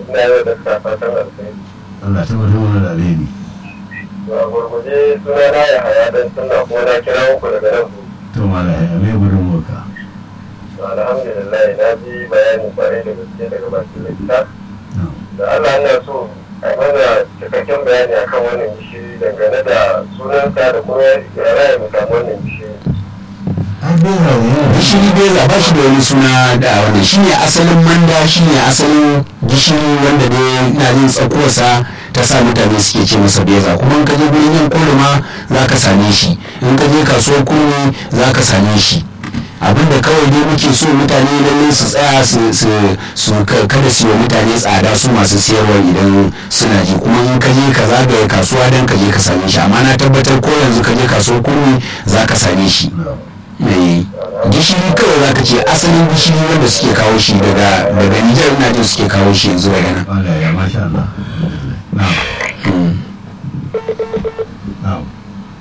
ina yau da ta fatan alfahari Allah ta mutum wani da alheri a gurguje suna na ya haya don suna kuma na kira muku daga nan ku to mala ya mai gudun moka alhamdulillah na ji bayani kwarai da gaske daga bakin likita da Allah na so a mana cikakken bayani akan wannan gishiri dangane da sunansa da kuma ya raya mu samu wannan gishiri an beza ne gishiri beza ba shi da wani suna da wanda shi ne asalin manda shi ne asalin gishiri wanda ne ina jin tsakuwarsa ta sa mutane suke ce masa beza kuma in ka je gurin yin kurma za ka same shi in ka je kasuwar kurmi za ka same shi abinda kawai dai muke so mutane lalle su tsaya su su su ka- kada su yi wa mutane tsada su masu siyarwa idan suna ji kuma in ka je ka zagaye kasuwa don ka je ka same shi amma na tabbatar ko yanzu ka je kasuwar kurmi za ka same shi mai gishiri kawai za ka ce asalin gishiri wanda suke kawo shi daga daga nijar ina jin suke kawo shi yanzu daga nan wala ya masha Allah na'am Mm. na'am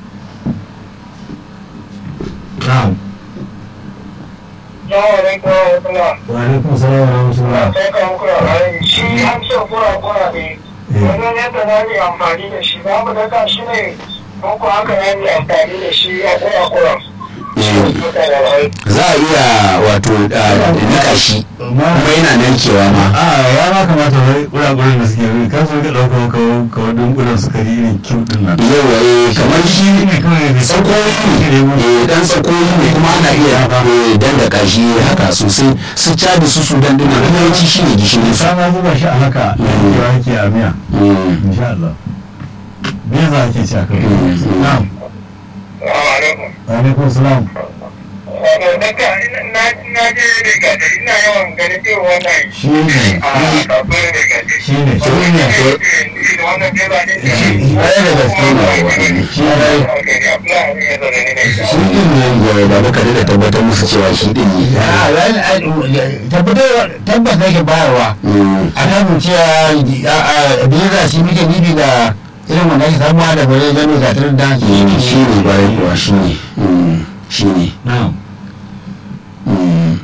na'am Assalamu alaikum wa rahmatullah. wa alaikum salam wa rahmatullah sai ka muku labari shi an ce kura kura ne wajen yadda za mu yi amfani da shi za mu daka shi ne ko ko haka za mu yi amfani da shi a kura kura Eh, za a iya wato ah, nika shi kuma yana narkewa ma a ya ma kamata wai kurakuran da suke yi kan su ga ɗaukar kawo kawo dunkulen sukari irin kiw din nan yawa eh, kamar shi ne kawai da tsakoyi ne eh, dan tsakoyi ne kuma ana iya eh, dandaka shi haka sosai su cadi su sudan dinnan yawanci shi ne gishirin su ka ma zuba shi a haka yawa yake a miya Mm. insha Allah me za ake ci a kai Mm. na'am alaikum. wa alaikum salam Daga na je daga da ina yawan ganin irin wannan shi ne a kasuwar daga da shi ne shi ne wannan beba ne Ɗaya daga cikin shi ne shi din ne da baba kare da tabbatar musu cewa shi din ne tabbas nake bayarwa Mm. a kan cewa biza shi muke bibi da irin wanda ake samuwa da bare gano ga tarin da Mm, shi ne bayan kuwa shi ne Mm, shi ne na'am Mm.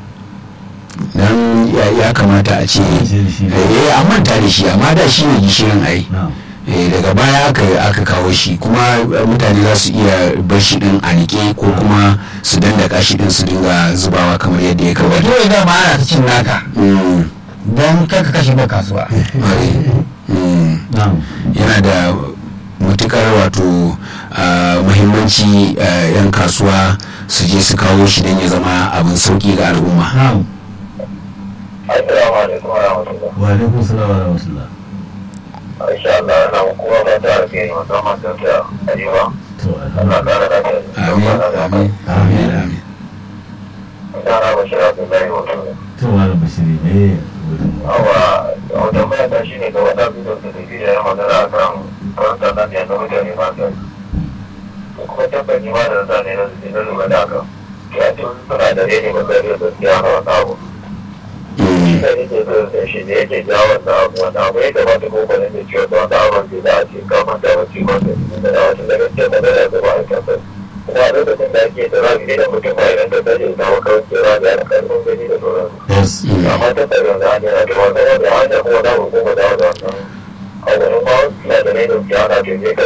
dan ya- ya kamata a ce Shi- shi ne. eh an manta da shi amma da shi ne gishirin ai na'am eh daga baya aka aka kawo shi kuma eh, mutane za su iya bar shi din a nike ko kuma su dandaka shi din su dinga zubawa kamar yadda ya kamata dole da ma ana ta cin naka Mm, don kaka kashe ba kasuwa ai, mm. na'am yana da matukar wato ah, muhimmanci ah, 'yan kasuwa su je su kawo shi don ya zama abin sauki ga al'umma na'am Assalamu alaikum wa rahmatullah. wa alaikum salam wa rahmatullah Insha Allah ana kuma ba ta ake musamman da ta arewa. to Allah alhamdulillah kara da ta. amin amin amin amin Sana Bashir Abdullahi wato. to malam bashiri ne wurin mu Awa, wata mai ta shi ne ga wata bidiyon da tafi da ya magana a kan karanta nan ya ga mutane ba ta. Kuma tabbaci ma da zane na su na lura da haka. Ya ce suna da rene ba zai iya gaskiya na wata abu. Mm, da yake da shi ne yake jawo wannan abu wanda abu ya kamata ko kwanan da ciwo da wata abin da za a ce kamar da wacce wanda da da wata daga cikin da da da ba a kasar kuma a lokacin da ake da zafi da mutum ba idan ta tsaye da makarar ke za da yana karfin gani da sauran yes mm, amma ta tsaye da hanyar da wata wanda hanyar kuma za mu kuma dawo da wannan a wani ma suna da ne da ke ana ce ne ka